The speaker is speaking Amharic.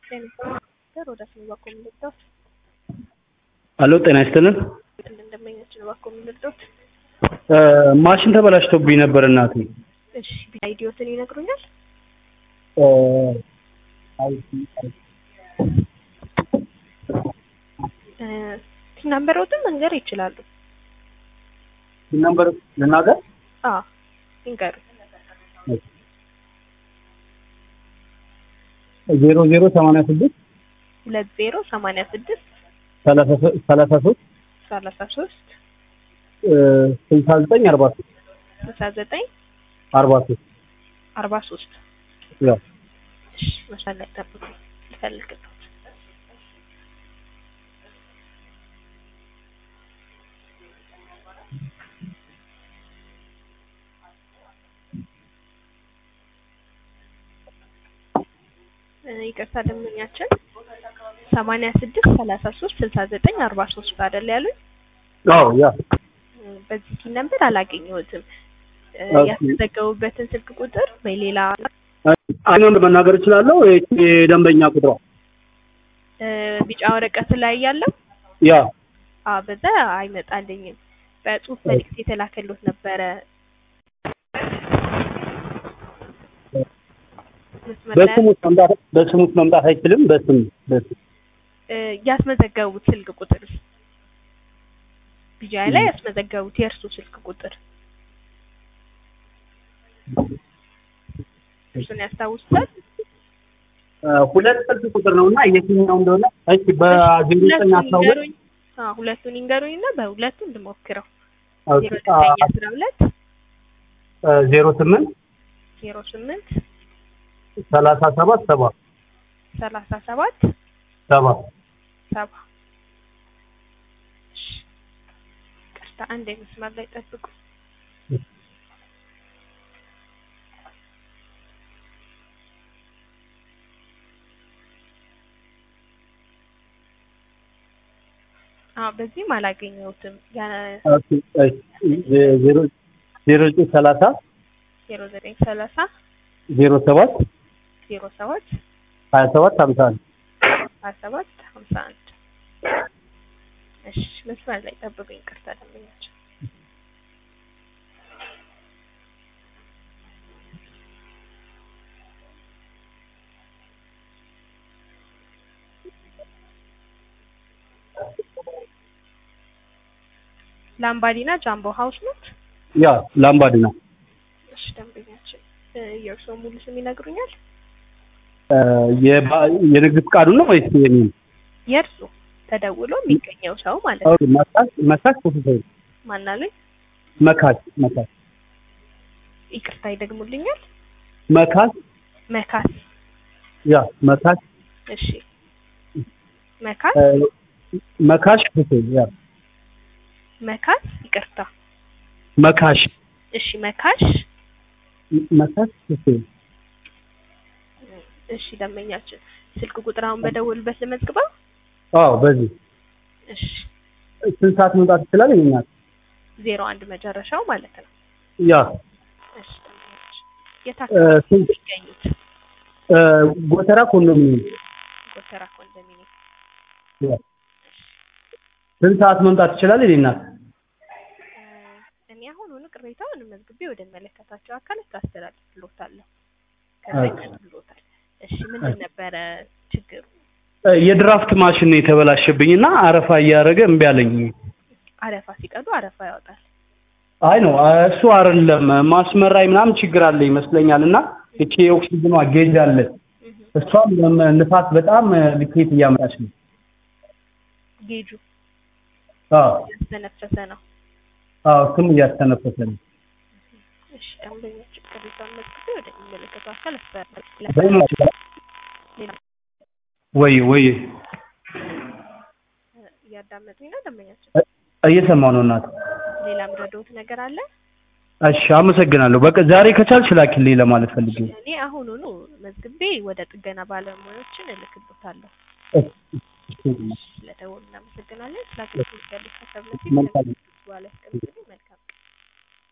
ወደ ስሙ በኩል ልርዳዎት? አሎ ጤና ይስጥልን። እንደመኛችን በኩል ልርዳዎት? ማሽን ተበላሽቶብኝ ነበር እናቴ። እሺ አይዲዮትን ይነግሩኛል? ናምበሮትን መንገር ይችላሉ? ነምበር ልናገር? አዎ ይንገሩ። ዜሮ ዜሮ ሰማንያ ስድስት ሁለት ዜሮ ሰማንያ ስድስት ሰላሳ ሶስት ሰላሳ ሶስት ስልሳ ዘጠኝ አርባ ሶስት ስልሳ ዘጠኝ አርባ ሶስት አርባ ሶስት ያው እሺ መስመር ላይ ጠብቁ ልፈልግልዎት። ይቅርታ ደንበኛችን ሰማንያ ስድስት ሰላሳ ሶስት ስልሳ ዘጠኝ አርባ ሶስት አይደል ያሉኝ? አዎ ያ በዚህ ሲል ነበር አላገኘሁትም። ኦኬ። ያስመዘገቡበትን ስልክ ቁጥር ወይ ሌላ አይኖን መናገር እችላለሁ። የደንበኛ ቁጥሯ እ ቢጫ ወረቀት ላይ ያለው ያ አ በዛ አይመጣልኝም። በጽሁፍ መልዕክት የተላከሎት ነበረ። መስመር ላይ በስሙ ውስጥ መምጣት በስሙ ውስጥ መምጣት አይችልም። በስም በስም እ ያስመዘገቡት ስልክ ቁጥር ቢጃ ላይ ያስመዘገቡት የእርሱ ስልክ ቁጥር እርሱን ያስታውሱታል? እ ሁለት ስልክ ቁጥር ነው እና የትኛው እንደሆነ እሺ በዜሮ ዘጠኝ ሁለቱን አስራ ሁለት ይንገሩኝ። አዎ ሁለቱን ይንገሩኝ እና በሁለቱ እንድሞክረው። ኦኬ፣ ዜሮ ዘጠኝ አስራ ሁለት እ ዜሮ ስምንት ዜሮ ስምንት ሰላሳ ሰባት ሰባ ሰላሳ ሰባት ሰባ ሰባ እሺ፣ ይቅርታ አንድ መስመር ላይ ጠብቁ። አዎ በዚህም አላገኘሁትም። ያ ኦኬ፣ እሺ፣ ዜሮ ዜሮ ዘጠኝ ሰላሳ ዜሮ ዘጠኝ ሰላሳ ዜሮ ሰባት ዜሮ ሰባት ሀያ ሰባት ሀምሳ አንድ ሀያ ሰባት ሀምሳ አንድ እሺ መስመር ላይ ጠብቁኝ። ይቅርታ ደንበኛችን ላምባዲና ጃምቦ ሀውስ ኖት? ያ ላምባዲና እሺ ደንበኛችን እ የእርስዎ ሙሉ ስም ይነግሩኛል? እ የባ- የንግድ ፍቃዱ ነው ወይስ የኔን? የእርሱ ተደውሎ የሚገኘው ሰው ማለት ነው። ኦኬ፣ መካሽ መካሽ ፕሮፌሰር ማናለኝ? መካሽ መካሽ ይቅርታ ይደግሙልኛል? መካሽ መካስ ያ መካሽ እሺ መካስ እ መካሽ ፕሮፌሰር ያ መካስ ይቅርታ መካሽ እሺ መካሽ መካሽ ፕሮፌሰር እሺ ደንበኛችን ስልክ ቁጥር አሁን በደወሉበት ልመዝግበው? አዎ በዚህ እሺ ስንት ሰዓት መምጣት ይችላል? ይኛል ዜሮ አንድ መጨረሻው ማለት ነው። ያ እሺ ደንበኛችን የት እ አካባቢ ነው ስንት የሚገኙት? እ ጎተራ ኮንዶሚኒየም ጎተራ ኮንዶሚኒየም። ያ ስንት ሰዓት መምጣት ይችላል? ይናል እ እኔ አሁን ሆኖ ቅሬታውን መዝግቤ ወደ መለከታቸው አካላት አስተላልፍልዎታለሁ። ከዛ ኦኬ። ይቀጥሉታል። እሺ ምንድን ነበረ ችግሩ? የድራፍት ማሽን ነው የተበላሸብኝ እና አረፋ እያደረገ እምቢ አለኝ። አረፋ ሲቀዱ አረፋ ያወጣል። አይ ነው እሱ አይደለም ማስመራይ ምናምን ችግር አለ ይመስለኛል እና እቺ የኦክሲጅኗ ጌጅ አለ እህ እሷም ለም- ንፋስ በጣም ልኬት እያመጣች ነው። ጌጁ አዎ ያስተነፈሰ ነው። አዎ እሱም እያስተነፈሰ ነው። እሺ ደንበኛችን ቅሬታውን መዝግቤ ወደ የሚመለከተው አካል በምን አስተላልፍልዎታለሁ። ሌላ ወይ ወይ እ እያዳመጡኝ ነው ደንበኛችን? እየሰማሁ ነው እናት። ሌላ ምረዳዎት ነገር አለ? እሺ አመሰግናለሁ። በቃ ዛሬ ከቻልሽ ላኪልኝ ለማለት ፈልጌ ነው። እኔ አሁኑኑ መዝግቤ ወደ ጥገና ባለሙያዎችን እልክልዎታለሁ። እሺ፣ ስለደወሉ እናመሰግናለን። ስለ አገልግሎት ያሉት ሀሳብ መልካም በኋላ ያስቀምጡልኝ።